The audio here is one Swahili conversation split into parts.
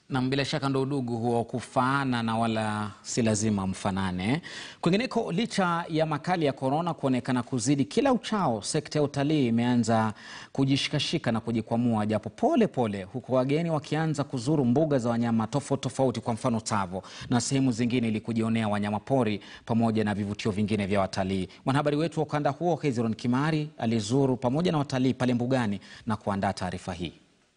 Na bila shaka ndo udugu huo kufaana na wala si lazima mfanane. Kwingineko, licha ya makali ya korona kuonekana kuzidi kila uchao, sekta ya utalii imeanza kujishikashika na kujikwamua japo pole pole, huku wageni wakianza kuzuru mbuga za wanyama tofauti tofauti, kwa mfano Tsavo na sehemu zingine, ili kujionea wanyama pori pamoja na vivutio vingine vya watalii. Mwanahabari wetu wa ukanda huo Hezron Kimari alizuru pamoja na watalii pale mbugani na kuandaa taarifa hii.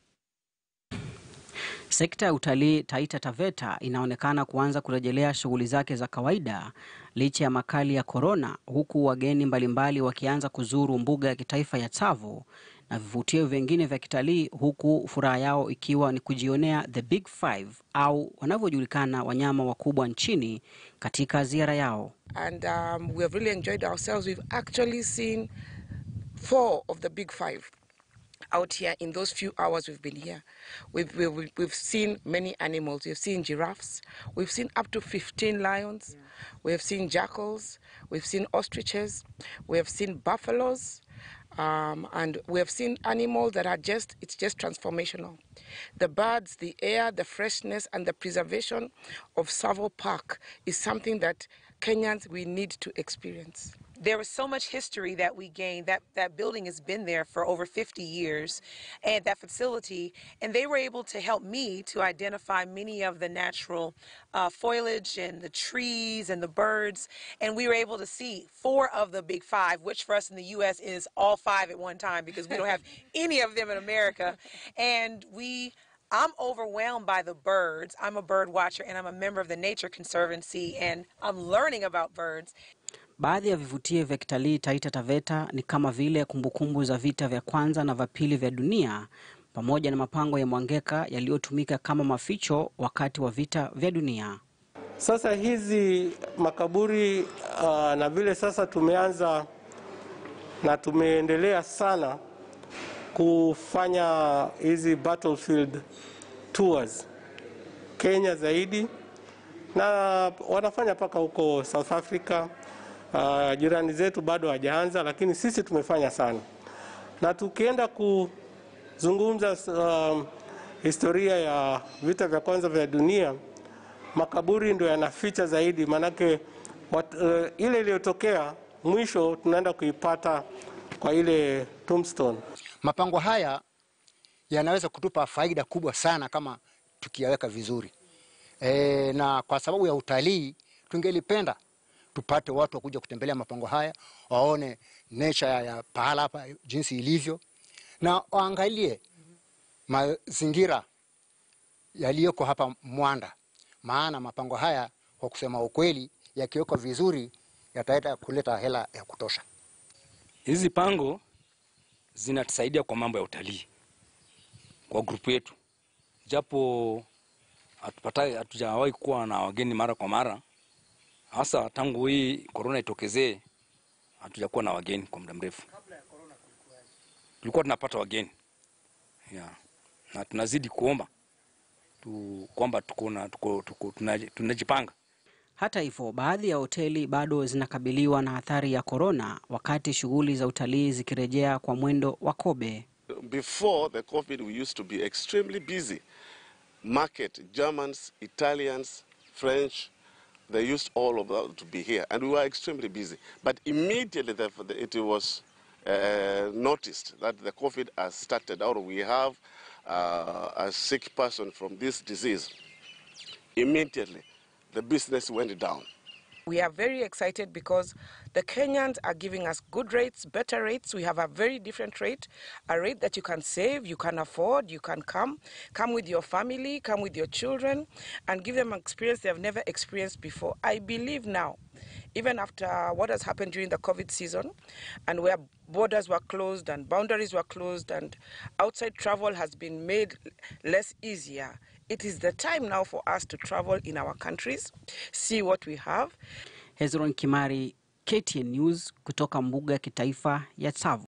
Sekta ya utalii Taita Taveta inaonekana kuanza kurejelea shughuli zake za kawaida licha ya makali ya korona, huku wageni mbalimbali wakianza kuzuru mbuga ya kitaifa ya Tsavo na vivutio vingine vya kitalii, huku furaha yao ikiwa ni kujionea the big five au wanavyojulikana wanyama wakubwa nchini katika ziara yao. and um, we have really enjoyed ourselves. We've actually seen four of the big five out here in those few hours we've been here. We've, we've, we've seen many animals. We've seen giraffes. We've seen up to 15 lions. We have seen jackals. We've seen ostriches. We have seen buffaloes. Um, and we have seen animals that are just, it's just transformational. The birds, the air, the freshness, and the preservation of Savo Park is something that Kenyans, we need to experience. there was so much history that we gained. That that building has been there for over 50 years, and that facility, and they were able to help me to identify many of the natural uh, foliage and the trees and the birds, and we were able to see four of the big five, which for us in the U.S. is all five at one time because we don't have any of them in America, and we. I'm overwhelmed by the birds. I'm a bird watcher and I'm a member of the Nature Conservancy and I'm learning about birds. Baadhi ya vivutio vya kitalii Taita Taveta ni kama vile kumbukumbu za vita vya kwanza na vya pili vya dunia pamoja na mapango ya mwangeka yaliyotumika kama maficho wakati wa vita vya dunia. Sasa hizi makaburi uh, na vile sasa tumeanza na tumeendelea sana kufanya hizi battlefield tours Kenya zaidi, na wanafanya mpaka huko South Africa. Uh, jirani zetu bado hawajaanza, lakini sisi tumefanya sana, na tukienda kuzungumza uh, historia ya vita vya kwanza vya dunia makaburi ndio yanaficha zaidi, maanake wat, uh, ile iliyotokea mwisho tunaenda kuipata kwa ile tombstone. Mapango haya yanaweza kutupa faida kubwa sana kama tukiyaweka vizuri e, na kwa sababu ya utalii tungelipenda tupate watu wakuja kutembelea mapango haya waone nature ya, ya pahala hapa jinsi ilivyo, na waangalie mazingira yaliyoko hapa Mwanda, maana mapango haya kwa kusema ukweli, yakiwekwa vizuri yataenda kuleta hela ya kutosha. Hizi pango zinatusaidia kwa mambo ya utalii kwa grupu yetu, japo hatupatai hatujawahi kuwa na wageni mara kwa mara, hasa tangu hii korona itokezee, hatujakuwa na wageni kwa muda mrefu. Tulikuwa tunapata wageni yeah. na tunazidi kuomba tu, kwamba tuko na tuko, tuko, tunaji- tunajipanga Hata hivyo, baadhi ya hoteli bado zinakabiliwa na athari ya korona, wakati shughuli za utalii zikirejea kwa mwendo wa kobe. Before the COVID, we used to be extremely busy. Market, Germans, Italians, French, they used all of that to be here, and we were extremely busy. But immediately the, the, it was uh, noticed that the COVID has started out, we have uh, a sick person from this disease. Immediately, the business went down. We are very excited because the Kenyans are giving us good rates, better rates. We have a very different rate, a rate that you can save, you can afford, you can come, come with your family, come with your children, and give them an experience they have never experienced before. I believe now, even after what has happened during the COVID season, and where borders were closed and boundaries were closed and outside travel has been made less easier, it is the time now for us to travel in our countries, see what we have, Hezron Kimari, KTN News, kutoka mbuga ya kitaifa ya Tsavo.